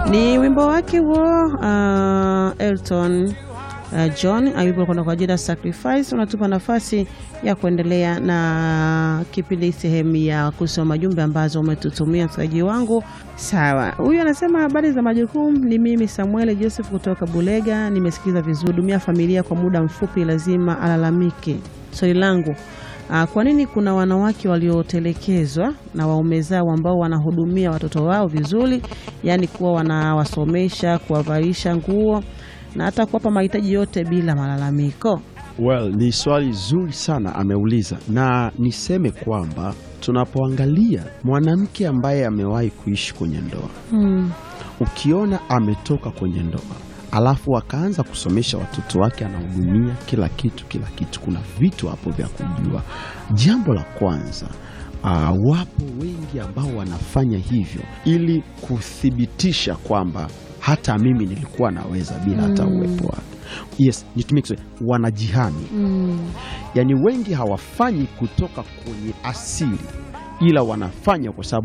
Ni wimbo wake huo uh, Elton uh, John ayupo kwenda kwa jina Sacrifice. Unatupa nafasi ya kuendelea na kipindi sehemu ya kusoma jumbe ambazo umetutumia msikilizaji wangu. Sawa, huyu anasema habari za majukumu. Ni mimi Samuel Joseph kutoka Bulega. Nimesikiza vizuri. Dumia familia kwa muda mfupi, lazima alalamike. Swali langu Ah, kwa nini kuna wanawake waliotelekezwa na waume zao ambao wanahudumia watoto wao vizuri, yaani kuwa wanawasomesha, kuwavalisha nguo na hata kuwapa mahitaji yote bila malalamiko? Well, ni swali zuri sana ameuliza, na niseme kwamba tunapoangalia mwanamke ambaye amewahi kuishi kwenye ndoa Hmm. ukiona ametoka kwenye ndoa alafu akaanza kusomesha watoto wake, anahudumia kila kitu kila kitu, kuna vitu hapo vya kujua. Jambo la kwanza, ah, wapo wengi ambao wanafanya hivyo ili kuthibitisha kwamba hata mimi nilikuwa naweza bila hata uwepo wake. Yes, nitumie Kiswahili, wanajihami. Yaani wengi hawafanyi kutoka kwenye asili, ila wanafanya kwa sababu